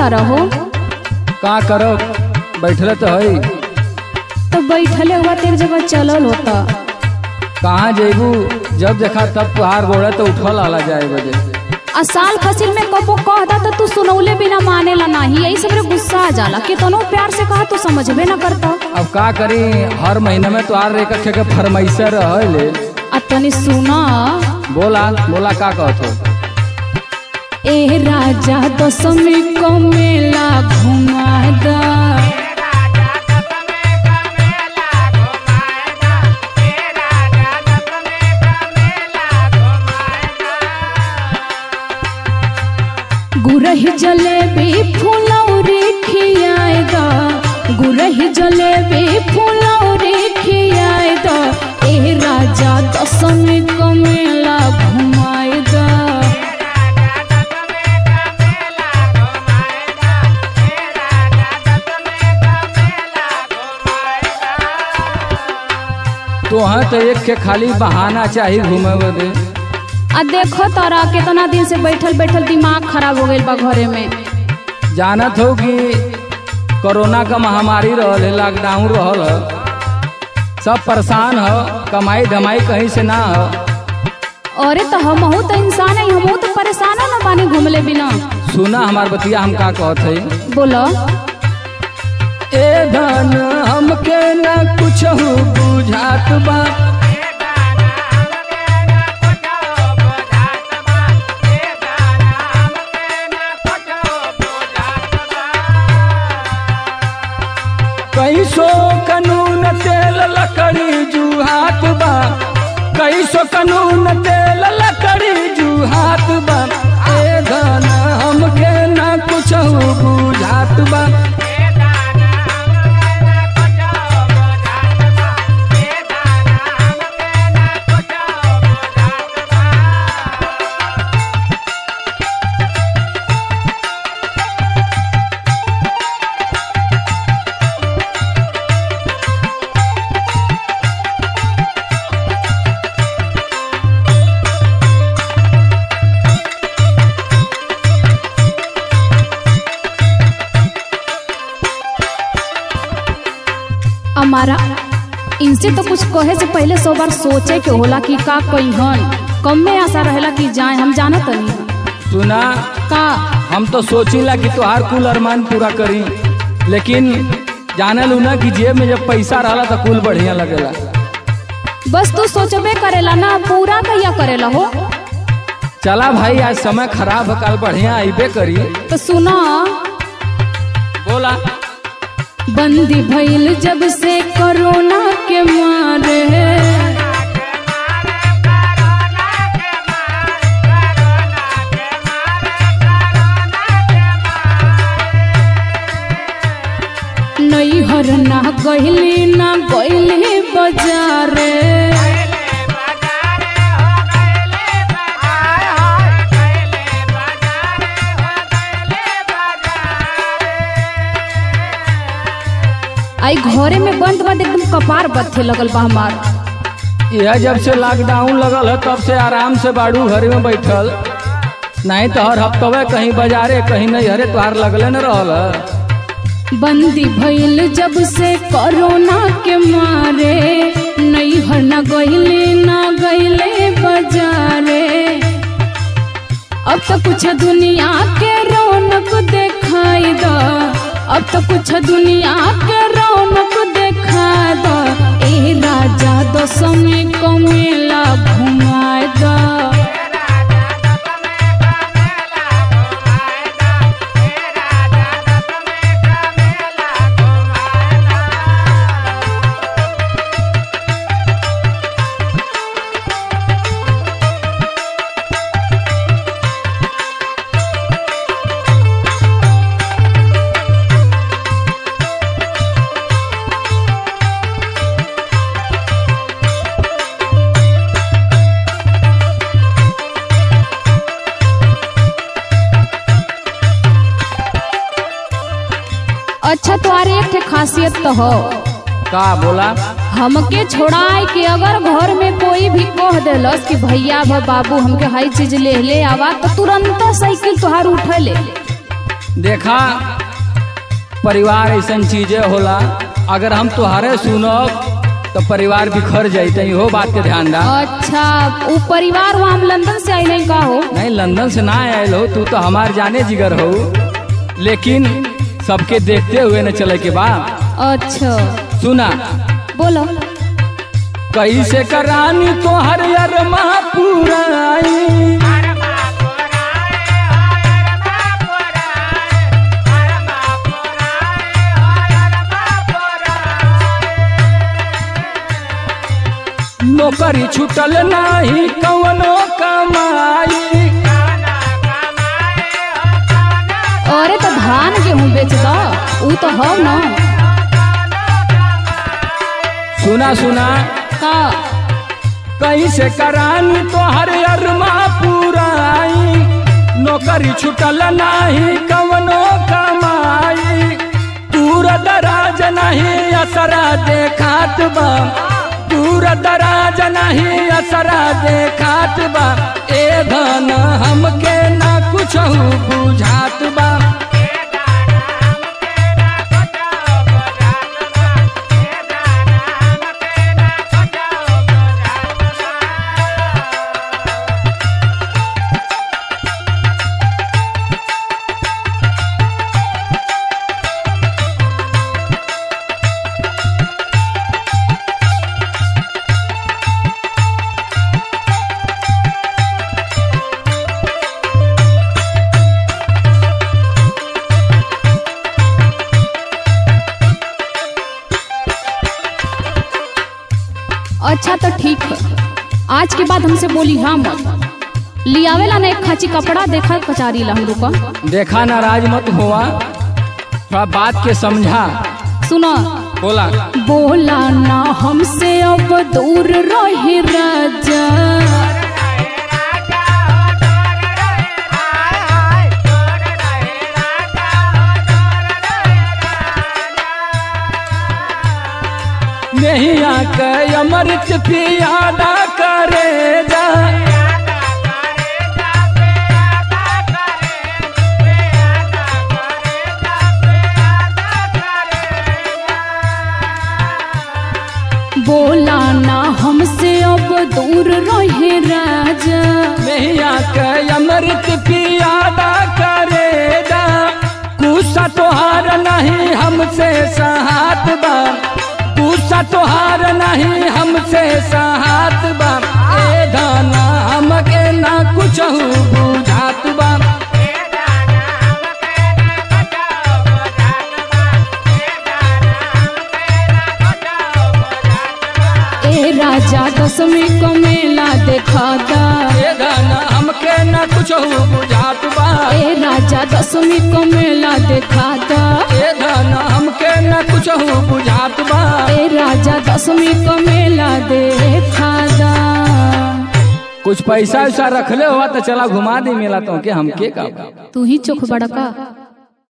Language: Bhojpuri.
तारा हो का करब बैठले तो है तो बैठले हुआ तेरे जगह चलल होता कहाँ जेबू जब देखा तब तुहार गोड़े तो उठल आला जाए बजे आ साल फसिल में कबो कहदा तो तू सुनौले बिना मानेला नाही यही सब रे गुस्सा आ जाला कितनो प्यार से कहा तू समझबे ना करता अब का करी हर महीने में तुहार एक के फरमाइशा रहले आ तनी सुना बोला बोला का कहत हो ए राजा दशमी को मेला घुमा दा गुरही जलेबी फुलौरी खियाए दा गुरही जलेबी फुलौरी खियाए दा ए राजा दशमी को मेला घुमाए दा तोहर तो एक के खाली बहाना चाहिए घूमे बदे आ देखो तोरा कितना दिन से बैठल बैठल दिमाग खराब हो गइल बा घरे में जानत हो कि कोरोना का महामारी रहल है लॉकडाउन रहल है सब परेशान हो कमाई धमाई कहीं से ना हो अरे तो हमहू तो इंसान है हमहू तो परेशान हो ना बानी घूमले बिना सुना हमार बतिया हम का कहत है बोलो ए धन हमके न कुछ बुझात बा कैसो कानून तेल लकड़ी जुहात बा कैसो कानून तेल लकड़ी जुहात बा ए धन हमके न कुछ बुझात बा हमारा इनसे तो कुछ कहे से पहले सौ बार सोचे के होला कि का कहीहन कम में आशा रहेला कि जाए हम जाना तनी सुना का हम तो सोचिला कि तोहार कुल अरमान पूरा करी लेकिन जाने लू ना कि जेब में जब पैसा रहला तो कुल बढ़िया लगेला बस तू सोचबे करेला ना पूरा कहिया करेला हो चला भाई आज समय खराब है कल बढ़िया आइबे करी तो सुना बोला बंदी भइल जब से कोरोना के मारे नैहर ना गइली ना गइली बाजारे आई घरे में बंद बंद एकदम कपार बत्थे लगल बा हमार यह जब से लॉकडाउन लगल है तब से आराम से बाड़ू घर में बैठल नहीं तो हर हफ्तवे कहीं बाजारे कहीं नहीं हरे तुहार लगले न रहल है। बंदी भइल जब से कोरोना के मारे नैहर न गइले न गइले बाजारे अब तो कुछ दुनिया के रौनक देखाई द अब तो कुछ दुनिया के रौनक देखा द ए राजा दशमी को मेला घुमाए द अच्छा तुम्हारी एक ठे खासियत तो हो का बोला हमके छोड़ाए के अगर घर में कोई भी कह देलस कि भैया भ बाबू हमके हई चीज ले ले आवा तो तुरंत साइकिल तुहार उठे ले देखा परिवार ऐसा चीजें होला अगर हम तुहारे सुनब तो परिवार बिखर जाते हो बात के ध्यान दा अच्छा वो परिवार वहाँ हम लंदन से आई नहीं का हो नहीं लंदन से ना आयल हो तू तो हमार जाने जिगर हो लेकिन सबके देखते हुए न चले के बाद अच्छा सुना बोलो कैसे करानी तोहर अरमा पुराई नौकरी छूटल नाही कवनो कमाई अरे तो धान गेहूँ बेच दो वो तो हो ना सुना सुना का कैसे करानी तोहर अरमा पुराई नौकरी छूटल नाही कवनो कमाई दूर दराज नहीं असरा देखात बा दूर दराज नहीं असरा देखात बा ए धन हमके ना कुछ बुझात बा अच्छा तो ठीक है आज के बाद हमसे बोली हाँ मत लियावेला ना एक खाची कपड़ा देखा कचारी ला हम रुका देखा नाराज मत हुआ थोड़ा बात के समझा सुनो बोला बोला ना हमसे अब दूर रहे राजा नहीं आके अमृत पियादा करे जा बोला ना हमसे अब दूर रहे राजा नहीं आके अमृत पियादा करे जा गुस्सा तोहार नहीं हमसे सहात बा गुस्सा तोहार नहीं हमसे सहात बा ए दाना हमके ना कुछ बुझात बा ए राजा दसवीं को मेला देखाता ए दाना हमके ना कुछ बुझात बा ए राजा दसवीं को मेला देखाता ए दाना हमके ना कुछ बुझात बा ए राजा दसवीं को मेला देखाता कुछ पैसा वैसा रखले हुआ तो चला घुमा दे मेला तो के हमके का तू ही चोख बड़का